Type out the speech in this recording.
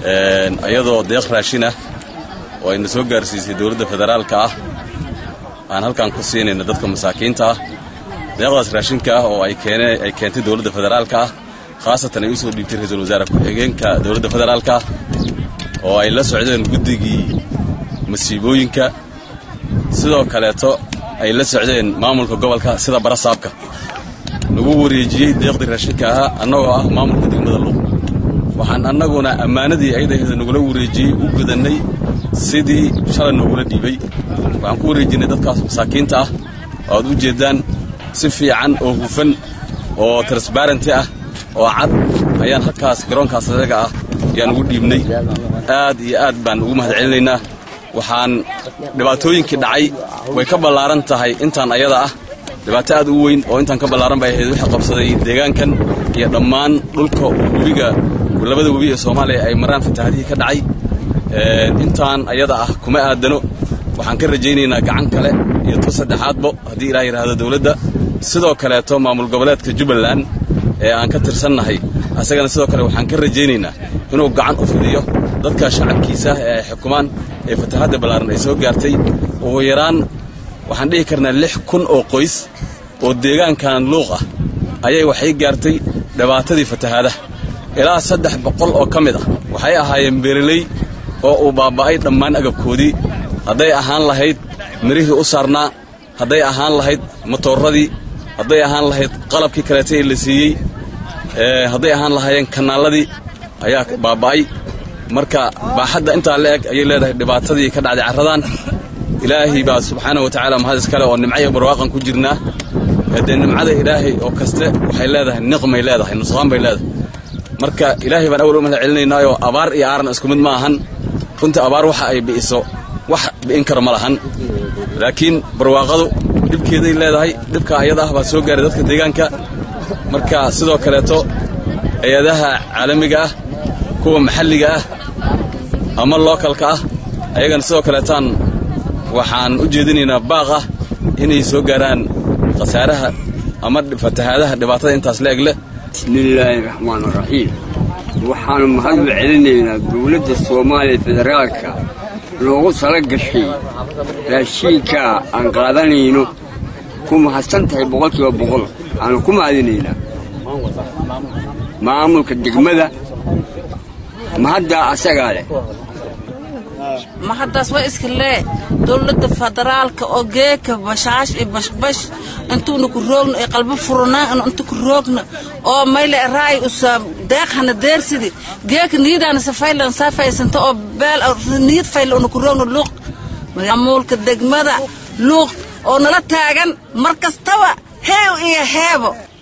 iyadoo deeq raashin ah oo ayna soo gaarsiisay dowladda federaalka ah aan halkan ku siinayna dadka masaakiinta ah deeqdaas raashinka ah oo ay keentay dowladda federaalka ah khaasatan ay u soo dhiibtay ra-iisul wasaare ku-xigeenka dowladda federaalka oo ay la socdeen guddigii masiibooyinka sidoo kaleeto ay la socdeen maamulka gobolka sida barasaabka lagu wareejiyey deeqdii raashinka ahaa annagoo ah maamulka degmada luuq waxaan annaguna ammaanadii ayadaheeda nagula wareejiyey u gudannay sidii shalay noogula dhiibay waxaan ku wareejinay dadkaas masaakiinta ah oo aad u jeeddaan si fiican oo hufan oo transbarenty ah oo cad ayaan halkaas garoonkaas adaga ah ayaan ugu dhiibnay aad iyo aad baan ugu mahad celinaynaa waxaan dhibaatooyinkii dhacay way ka ballaaran tahay intaan ayada ah dhibaato aad u weyn oo intaan ka ballaaran bay ahayd wixii qabsaday deegaankan iyo dhammaan dhulka webiga labada webi ee soomaaliya ay maraan fatahaadihii ka dhacay intaan ayada ah kuma aadano waxaan ka rajaynaynaa gacan kale iyo tu saddexaadbo haddii ilaah yidhaahdo dowladda sidoo kaleeto maamul goboleedka jubbaland ee aan ka tirsannahay asagana sidoo kale waxaan ka rajaynaynaa inuu gacan u fidiyo dadka shacabkiisa ee ay xukumaan ee fatahaadda ballaaran ay soo gaartay ugu yaraan waxaan dhihi karnaa lix kun oo qoys oo deegaankan luuq ah ayay waxay gaartay dhibaatadii fatahaadaha ilaa saddex boqol oo ka mid ah waxay ahaayeen beereley oo uu baaba'ay dhammaan agabkoodii hadday ahaan lahayd mirihii u saarnaa hadday ahaan lahayd matooradii hadday ahaan lahayd qalabkii kaleeta ee la siiyey hadday ahaan lahaayeen kanaalladii ayaa baaba'ay marka baaxadda intaa la eg ayay leedahay dhibaatadii ka dhacday carradan ilaahay baa subxaana wa tacaala mahad iskale oo nimco iyo barwaaqan ku jirnaa dee nimcada ilaahay oo kaste waxay leedahay niqmay leedahay nusqaan bay leedahay marka ilaahay baan awal u mahad celinaynaayoo abaar iyo aaran isku mid ma ahan runtii abaar waxa ay bi'iso wax bi'in kara ma lahan laakiin barwaaqadu dhibkeeday leedahay dhibka ayada ah baa soo gaaray dadka deegaanka marka sidoo kaleeto hay-adaha caalamiga ah kuwa maxalliga ah ama lookalka ah ayagana sidoo kaleetaan waxaan u jeedinaynaa baaq ah inay soo gaaraan khasaaraha ama fatahaadaha dhibaatada intaas la eg leh bismillaahi raxmaan raxiim waxaanu mahad u celinaynaa dowladda soomaaliya federaalka loogu tala gashay raashiinka aan qaadanayno ku mahadsan tahay boqolkiiba boqol waxaanu ku mahadinaynaa maamulka degmada mahaddaa asagaa leh mahaddaas waa iska lee dowladda federaalka oo geeka bashaash iyo bashbash intuuna ku roogno ee qalbo furnaan inta ku roogno oo mayle raay usa deeqhana deersidi geeka niyadaana safaylan safaysanta oo beel niyad fayla una ku roogno luuq maamulka degmada luuq oo nala taagan mar kastaba heew iyo heebo